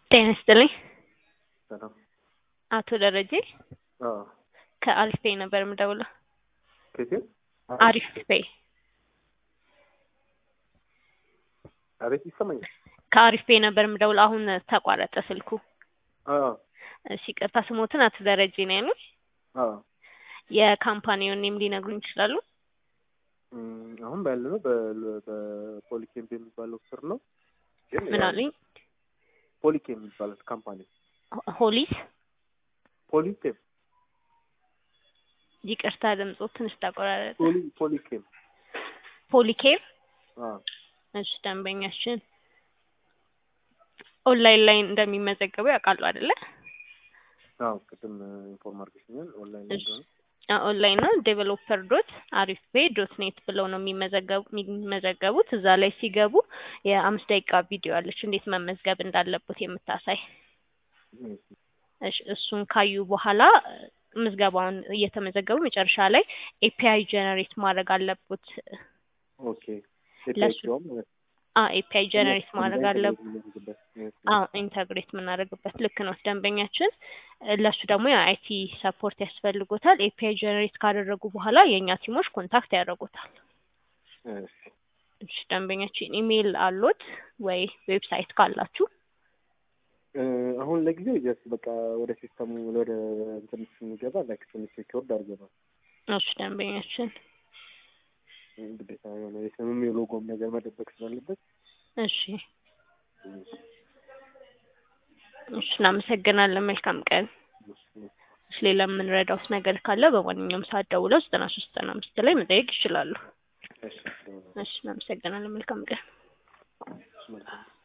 ጤና ይስጥልኝ። ሰላም። አቶ ደረጀ አዎ። ከአሪፍ ፔይ ነበር የምደውለው። ከየት? አሪፍ ፔይ አቤት ይሰማኛል። ከአሪፍ ፔይ ነበር የምደውለው። አሁን ተቋረጠ ስልኩ። አዎ። እሺ ይቅርታ፣ ስሞትን አቶ ደረጀ ነው ያሉኝ። አዎ። የካምፓኒውን ኔም ሊነግሩኝ ይችላሉ? እም፣ አሁን ባለነው በ- በፖሊኬም የሚባለው ስር ነው። ግን ምን ያው አሉኝ? ፖሊኬም የሚባለው ካምፓኒ ሆሊስ። ፖሊኬም ይቅርታ፣ ድምፁ ትንሽ ተቆራረጠ። ፖሊ ፖሊኬም ፖሊኬር። አዎ እሺ፣ ደንበኛችን ኦንላይን ላይ እንደሚመዘገቡ ያውቃሉ አይደለ? አዎ ቅድም ኢንፎርም አድርገሽኛል። ኦንላይን ላይ እሺ። እንደሆነ ኦንላይን ነው ዴቨሎፐር ዶት አሪፍ ፔ ዶት ኔት ብለው ነው የሚመዘገቡ የሚመዘገቡት። እዛ ላይ ሲገቡ የአምስት ደቂቃ ቪዲዮ አለች እንዴት መመዝገብ እንዳለበት የምታሳይ። እሺ። እሺ፣ እሱን ካዩ በኋላ ምዝገባውን እየተመዘገቡ መጨረሻ ላይ ኤፒአይ ጀነሬት ማድረግ አለበት። ኦኬ ለሱ- ኤፒአይ ማለት ኤፒአይ ጀነሬት ማድረግ አለበት። አለበት። አዎ ኢንተግሬት የምናደርግበት ልክ ነው ደንበኛችን። ለሱ ደግሞ የአይቲ ሰፖርት ያስፈልጎታል። ኤፒአይ ጀነሬት ካደረጉ በኋላ የእኛ ቲሞች ኮንታክት ያደርጉታል። እሺ። እሺ ደንበኛችን ኢሜይል አሎት ወይ ዌብሳይት ካላችሁ? እ፣ አሁን ለጊዜው ጀስት በቃ ወደ ሲስተሙ ወደ እንትን ስንገባ ላይክ ትንሽ ሪኮርድ አድርገናል። እሺ ደንበኛችን ግዴታ የሆነ የስምም የሎጎም ነገር መደበቅ ስላለበት እሺ እሺ እናመሰግናለን። መልካም ቀን። እሺ ሌላ የምንረዳውት ነገር ካለ በማንኛውም ሰዓት ደውለው ዘጠና ሶስት ዘጠና አምስት ላይ መጠየቅ ይችላሉ። እሺ እሺ እናመሰግናለን። መልካም ቀን። መልካም